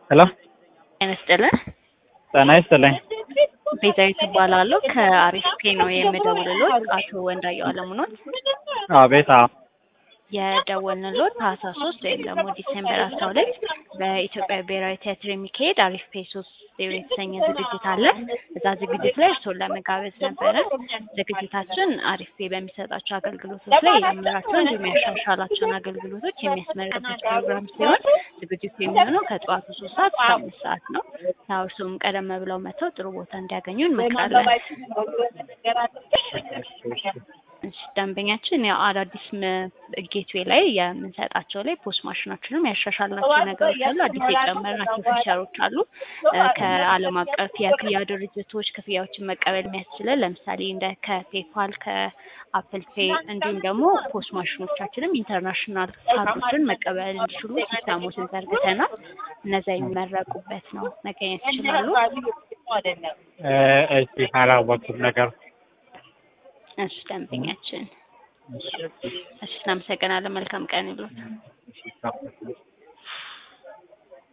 ሄሎ ጤና ይስጥልን። ጤና ይስጥልኝ። ቤዛዊት እባላለሁ ከአሪፍ ፔ ነው የምደውልሎት። አቶ ወንዳየው አለሙ ኖት። አቤት። አዎ የደወልንሎት ታህሳስ ሶስት ወይም ደግሞ ዲሴምበር አስራ ሁለት በኢትዮጵያ ብሔራዊ ቲያትር የሚካሄድ አሪፍ ፔ ሶስት ዜሮ የተሰኘ ዝግጅት አለ። እዛ ዝግጅት ላይ እርስዎን ለመጋበዝ ነበረ። ዝግጅታችን አሪፍ ፔ በሚሰጣቸው አገልግሎቶች ላይ የጀመራቸው እንዲሁም ያሻሻላቸውን አገልግሎቶች የሚያስመርቅበት ፕሮግራም ሲሆን ዝግጅቱ የሚሆነው ከጠዋቱ ሶስት ሰዓት እስከ አምስት ሰዓት ነው። ያው እርስዎም ቀደም ብለው መጥተው ጥሩ ቦታ እንዲያገኙ እንመክራለን። እሺ ደንበኛችን ያው አዳዲስ ጌትዌይ ላይ የምንሰጣቸው ላይ ፖስት ማሽናችንም ያሻሻልናቸው ነገሮች አሉ። አዲስ የጨመርናቸው ፊቸሮች አሉ። ከዓለም አቀፍ የክፍያ ድርጅቶች ክፍያዎችን መቀበል የሚያስችለን ለምሳሌ እንደ ከፔፓል ከአፕል ፔይ እንዲሁም ደግሞ ፖስት ማሽኖቻችንም ኢንተርናሽናል ካርዶችን መቀበል እንዲችሉ ሲስተሞችን ዘርግተናል። እነዛ የሚመረቁበት ነው። መገኘት ይችላሉ። እሺ አላወኩም ነገር እሺ ደንበኛችን እሺ እናመሰግናለን። መልካም ቀን ይብሎት።